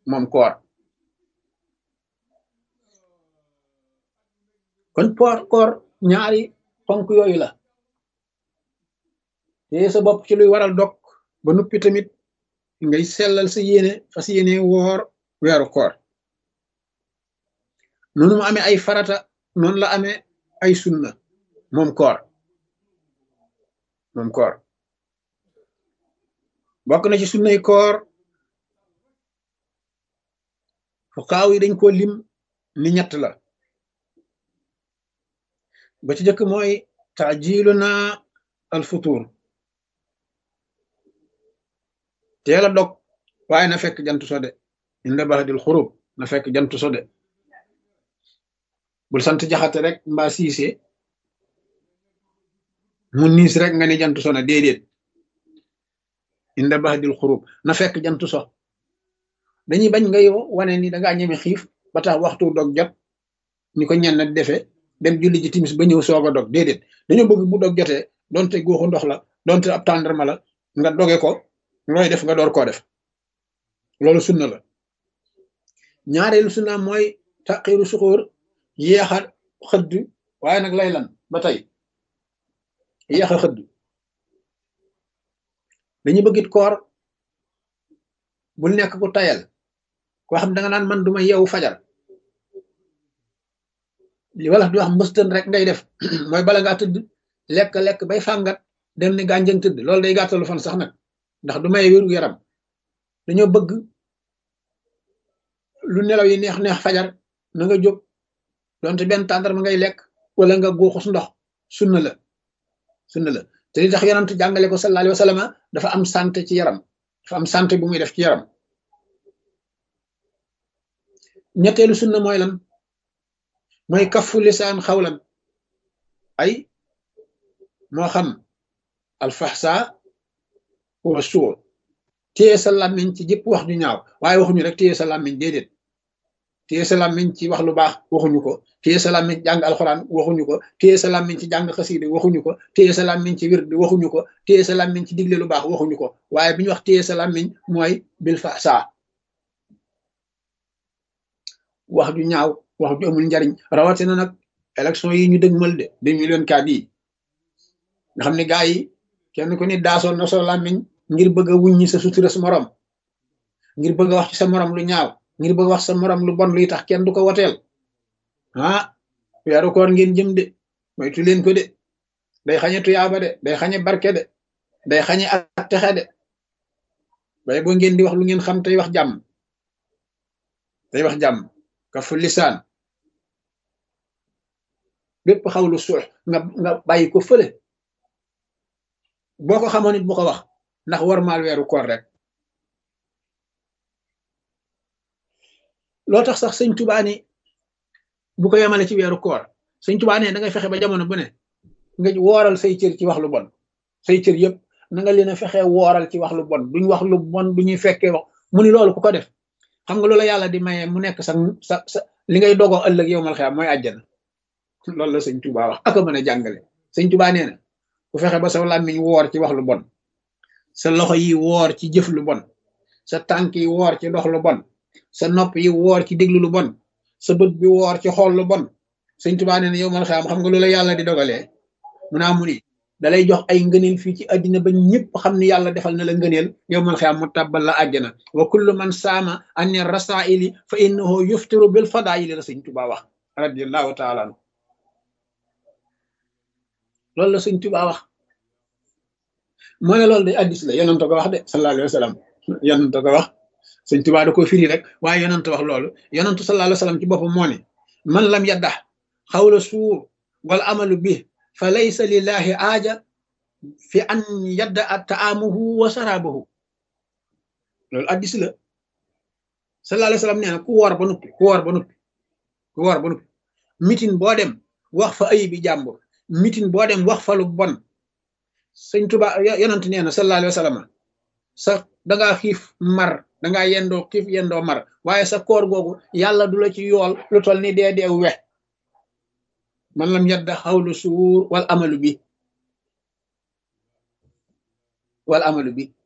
moom koor kon poor koor ñaari ponk yooyu la te sa bopp ci luy waral dog ba nuppi tamit ngay sellal sa yéene fas yéene woor weeru koor noonu mu amee ay farata noonu la amee ay sunna moom koor moom koor bokk na ci sunnay koor fuqaaw yi dañ ko lim ni ñett la ba ci jëkk mooy taajilu na al futur teel a dog waaye na fekk jant so de inda baxdil xurub na fekk jant so de bul sant jaxate rek mbaa siise mu niis rek nga ni jant so na déedéet inda baxdil xurub na fekk jant so dañuy bañ ngay wane ni dangaa ñeme xiif ba tax waxtu dog jot ni ko ñenn defe dem julli ji timis ba ñëw soog a dog déedéet dañoo bëgg bu dog jotee donte góoxu ndox la donte ab tàndarma la nga doge ko looy def nga door koo def loolu sunna la ñaareelu sunna mooy taqiru suxóor yéexa xëdd waaye nag lay lan ba tey yéexa xëdd dañu bëggit koor bul nekk ku tayal koo xam da nga naan man duma yeewu fajar li wala di wax mbëstën rek ngay def mooy bala ngaa tëdd lekk lekk bay fàngat dem ni gànjëng tëdd loolu day gàttalu fan sax nag ndax du may wéru yaram dañoo bëgg lu nelaw yi neex neex fajar na nga jóg donte benn tàndarma ngay lekk wala nga góoxus ndox sunna la sunna la te li tax yonent jàngale ko sallallahu alayhi wa sallam dafa am santé ci yaram dafa am santé bu muy def ci yaram ñetteelu sunna mooy lan mooy kafu lisaan xawlan ay moo xam alfaxsa wa suur téye sa làmmiñ ci jëpp wax ju ñaaw waaye waxuñu rek téye sa làmmiñ déedéet téye sa làmmiñ ci wax lu baax waxuñu ko téye sa làmmiñ jàng alxuraan waxuñu ko téye sa làmmiñ ci jàng xasiide waxuñu ko téye sa làmmiñ ci wird waxuñu ko téye sa làmmiñ ci digle lu baax waxuñu ko waaye bi ñu wax téye sa làmmiñ mooy bil faxsa wax ju ñaaw wax ju amul njariñ rawatina nag élection yi ñu dëgmal de deux mille vingt-quatre yi nga xam ne gaa yi kenn ku ni daasoon na soo làmmiñ ngir bëgg a wuññi sa sutura sa morom ngir bëgg a wax ci sa morom lu ñaaw ngir bëgg wax sa morom lu bon luy tax kenn du ko woteel ah weeru koor ngeen jëm de moytu leen ko de day xañe tuyaaba de day xañe barke de day xañe ak texe de waaye boo ngeen di wax lu ngeen xam tey wax jàmm tey wax jàmm kafu lisaan bépp xawlu suux nga nga bàyyi ko fële boo ko xamoon nit bu ko wax ndax war maal weeru koor rek loo tax sax sëñ Tuubaa ni bu ko yemale ci weeru koor sëñ Tuubaa ne da ngay fexe ba jamono bu ne nga wooral say cër ci wax lu bon say cër yëpp na nga leen a fexe wooral ci wax lu bon duñ wax lu bon du ñuy fekkee wax mu ni loolu ku ko def xam nga loola yàlla di maye mu nekk sa sa sa li ngay dogoo ëllëg yow mal xeam mooy àjjana loolu la sëñ Tuubaa wax aka mën a jàngale sëñ Tuubaa nee na ku fexe ba sa làmmiñ woor ci wax lu bon sa loxo yi woor ci jëf lu bon sa tànk yi woor ci dox lu bon sa nopp yi woor ci déglu lu bon sa bët bi woor ci xool lu bon sëñ Tuubaa nee na yow mal xeam xam nga loola yàlla di dogalee mu naa mu ni dalay jox ay ngëneel fii ci àddina ba ñëpp xam ni yàlla defal na la ngëneel yow mal xeam mu tàbbal la àjjana wa kullu man saama anni rasaili fa innahu yuftiru bil fadaili la sëñ Tuubaa wax radiallahu taala anhu loolu la sëñ Tuubaa wax moo ne loolu day addis la yonent ko wax de sallallahu alayhi wa sallam yonent ko wax sëñ Tuubaa da ko firi rek waaye yonent wax loolu yonent sallallahu alayhi wa sallam ci boppam moo ne man lam yaddax xawla suur wal amalu bi fa laysa lillahi aaja fi an yadda a taamuhu wa sarabahu loolu addis la sallallahu alayhi wa sallam nee na ku woor ba nuppi ku woor ba nuppi ku woor ba nuppi mitin boo dem wax fa ayibi jàmbur mitin boo dem wax fa lu bon sëñ Tuba yonent nee na sallallahu alayhi wa sallam sa dangaa xiif mar dangaa yendoo xiif yendoo mar waaye sa koor googu yàlla du la ci yool lu tol ni dee dee we man lam yadda xawlu suur wal amalu bi wal amalu bi